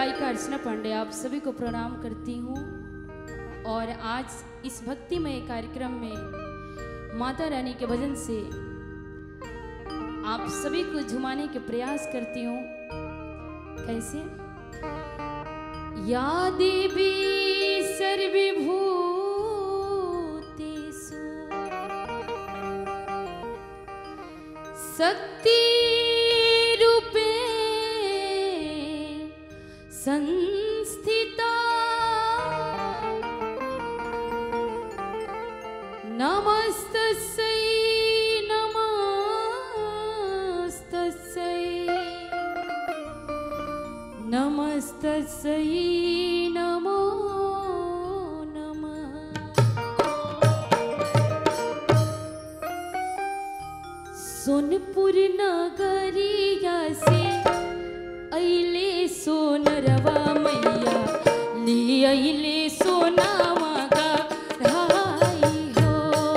गायिका अर्चना पांडे आप सभी को प्रणाम करती हूँ और आज इस भक्तिमय कार्यक्रम में माता रानी के भजन से आप सभी को झुमाने के प्रयास करती हूँ कैसे या देवी सर्वभूतेषु शक्ति रूपे संस्थिता नमस्तस्यै नमस्तस्यै नमस्तस्यै नमो नमः सोनपुर नगरिया से अइले सोनरवा मैया ले अइले सोनावा का धाई हो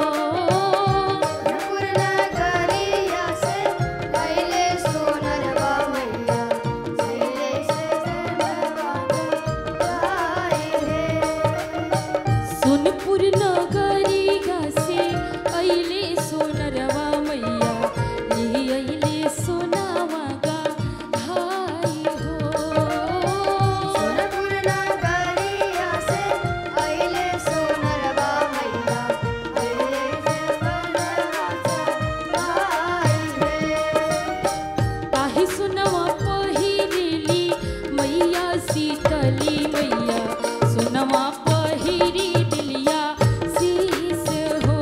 नकुल नगरिया से पहले सोनरवा मैया सीले से सरवा गाए रे सोनपुर नगरिया से अइले सोनरवा मैया ले अइले सोनावा का धाई हो सोनपुर नगरिया से पहले सोनरवा मैया सीले से सरवा गाए रे ताहि सुनवा पहिरेली मैया सीतली मैया सुनवा पहिरी दिलिया शीस हो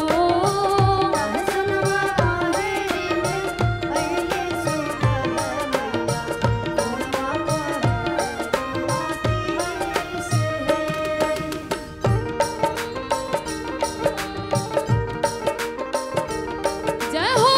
सुनवा आवेरी में पहले सोनरवा मैया सोनवा से जय हो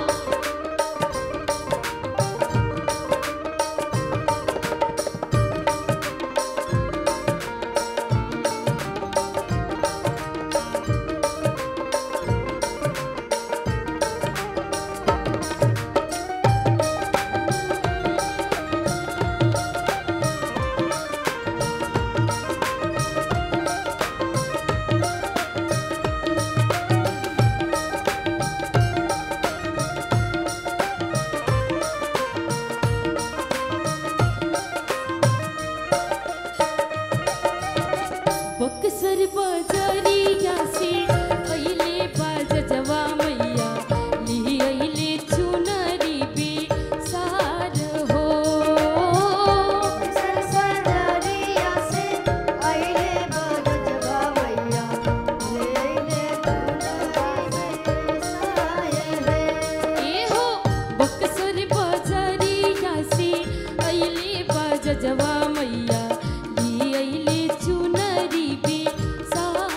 बक्सर बजरिया से अइले बाजवा मैया ली अइले चुनरी बे सार हो सरसरिया से आइले बगजवा मैया लेले तुलसी साये ए हो बक्सर बजरिया से अइले बाजवा मैया ली अइले चुनरी बे सार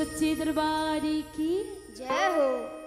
सच्चे दरबार की जय हो